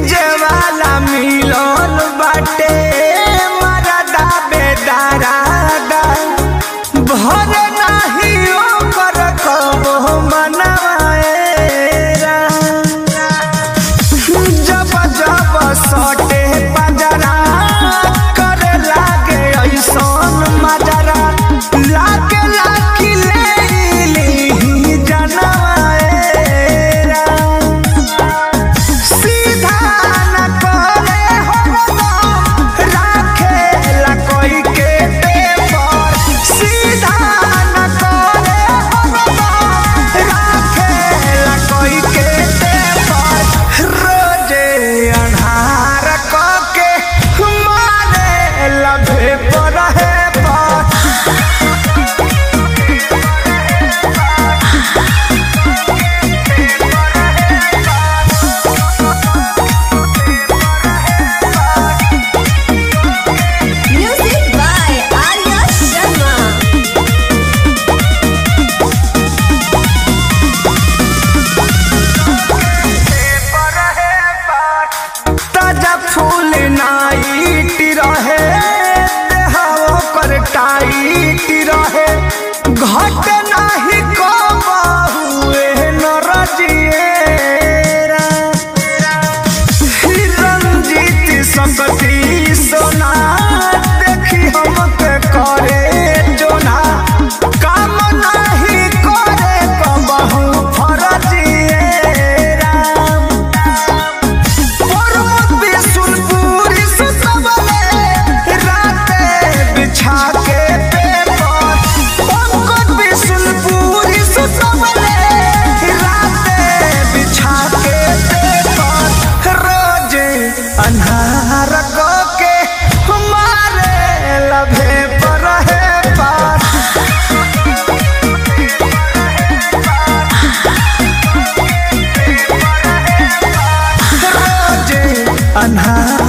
DJ वाला मिलन बाटे मरदा बेदारादा भर नाही ओकर कबो मनवाएरा जब जब सटे पंजरा करे लागे ऐसन मजरा लागे लागी ले ली जनवाएरा सीधा न करे हरदम राखेला कोई के पेपर सीधा न करे हरदम राखेला कोई के पेपर रोजे अन्हार के मारे लभे पर है पर Music by Arya Sharma. ताजा फूल नाइट रहे देहाओ कर टाइट रहे घट नाही को बहुए नरजिएरा रंजीत सकती सोना देखी हमके करे जोना काम नाही करे कबहू फरजिएरा पर्वत बिशुनपुरी से सबले राते बिछा के पेपर पंकज बिशुनपुरी से सबले राते बिछा के पेपर रोजे अन्हार को के हमारे लभे पर है पार रोजे अन्हार